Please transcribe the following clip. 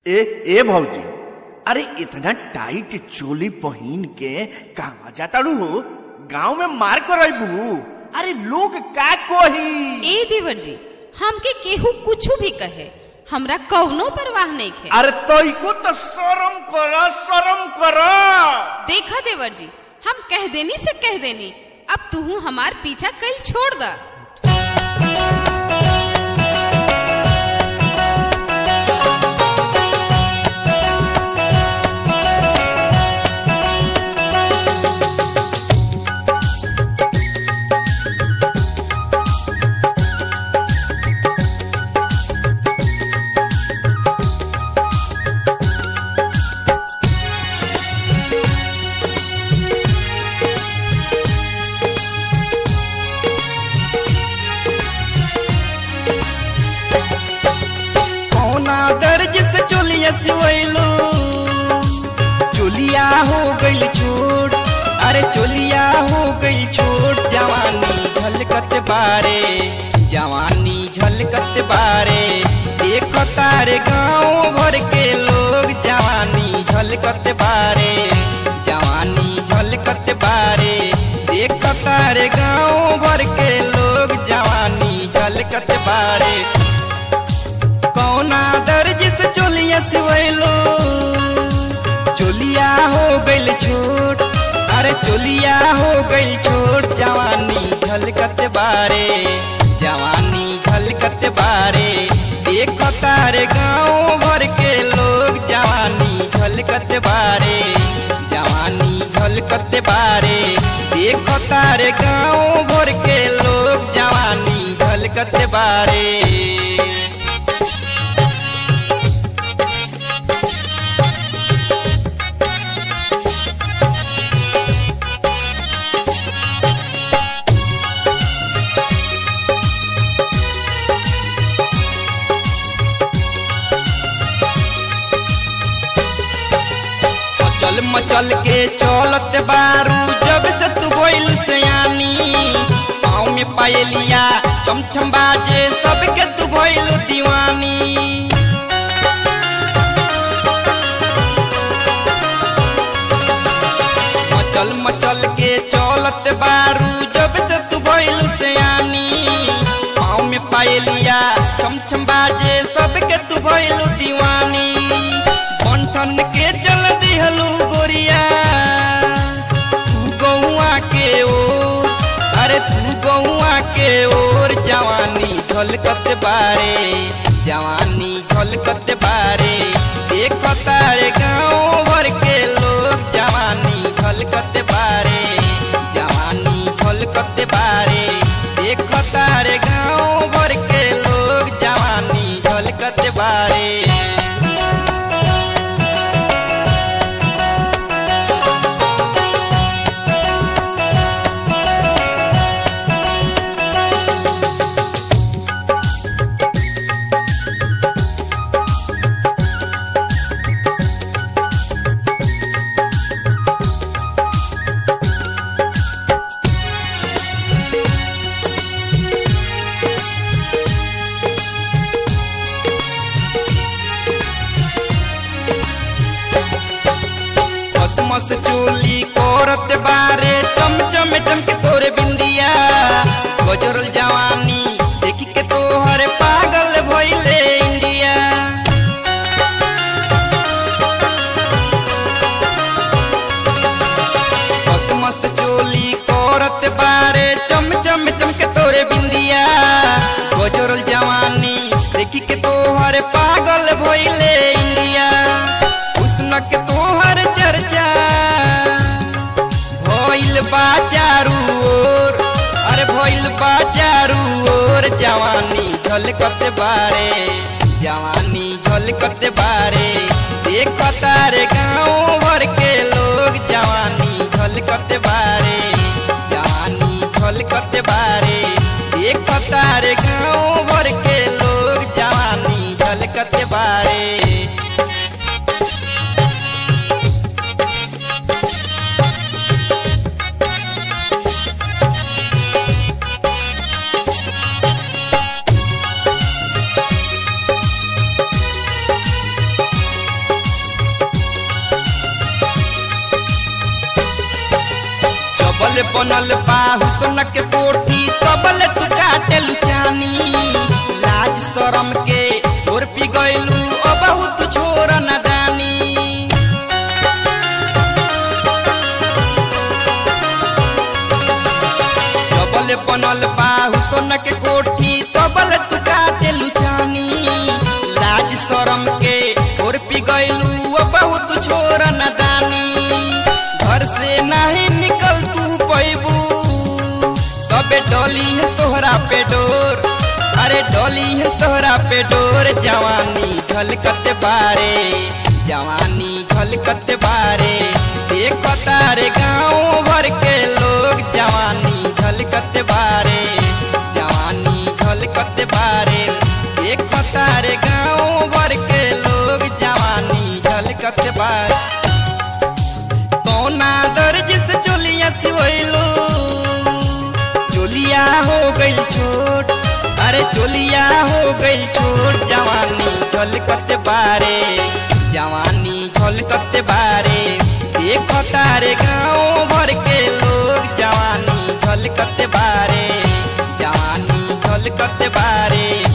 ए ए भौजी अरे इतना टाइट चोली पहन के कहवा जाताड़ू हो गांव में मार कर अरे लोग का कोही ए देवर जी हमके केहू कुछ भी कहे हमरा कौनो परवाह नहीं है अरे तो तो शर्म करो शर्म करो देखा देवर जी हम कह देनी से कह देनी अब तू हमार पीछा कल छोड़ दा कौना दर्ज से चोलिया सिवैलो चोलिया हो गइल छोट अरे चोलिया हो गइल छोट जवानी झलकत बारे जवानी झलकत बारे देखो तारे गाँव भर के लोग जवानी झलकत बारे जवानी झलकत बारे देखो तारे गाँव भर के लोग जवानी झलकत बारे कौना दर्ज से चोलिया सिवैलो चोलिया हो गइल छोट अरे चोलिया हो गइल छोट जवानी झलकत बारे जवानी झलकत बारे देखो तारे गाँव भर के लोग जवानी झलकत बारे जवानी झलकत बारे देखो तारे गाँव भर के लोग जवानी झलकत बारे मचल मचल के चलत बारू जब से तू बोल सयानी पाँव में पायलिया चमचम बाजे सबके तू भइल दीवानी मचल मचल के चलत बारू जब से तू भइल सयानी पाँव में पायलिया चमचम बाजे सबके तू भइल दीवानी बंठन के चल दिहलू गोरिया तू गौआ के ओर अरे तू गौआ के ओर जवानी झलकत बारे जवानी झलकत बारे देख तारे गाँव भर के लोग जवानी झलकत बारे जवानी झलकत बारे देख तारे गाँव भर के लोग जवानी झलकत बारे मस चोली कोरत बारे चमचम चमके तोरे बिंदिया गजरल जवानी देखी के तोहर पागल भइले इंडिया मस मस चोली कोरत बारे चमचम चमके तोरे बिंदिया गजरल जवानी देखी के तोहर पागल भइले इंडिया हुस्न के तोहर चर्चा भइल बा चारू ओर अरे भइल बा चारू ओर जवानी झलकत बारे जवानी झलकत बारे देख तारे गाँव भर के लोग जवानी झलकत बारे जवानी झलकत बारे देख तारे गाँव भर के लोग जवानी झलकत बारे जबल बनल बाहु सोन के कोठी तबल तू काटे लुचानी लाज शरम के तोर पी गइलू ओ बहुत छोर न दानी जबल बनल बाहु सोन के कोठी तबल तू काटे लुचानी लाज शरम के तोर पी गइलू ओ बहुत छोर न दानी घर से नहीं निकल तू पैबू सबे डोली है तोहरा पे डोर अरे डोली है तोहरा पे डोर जवानी झलकत बारे जवानी झलकत बारे देख तारे गाँव भर के लोग जवानी झलकत बारे जवानी झलकत बारे देख तारे गाँव भर के लोग जवानी झलकत बारे कौना दर्ज से चोलिया सिवैलो चोलिया हो गई छोट अरे चोलिया हो गई छोट जवानी झलकत बारे जवानी झलकत बारे देख तारे गाँव भर के लोग जवानी झलकत बारे जवानी झलकत बारे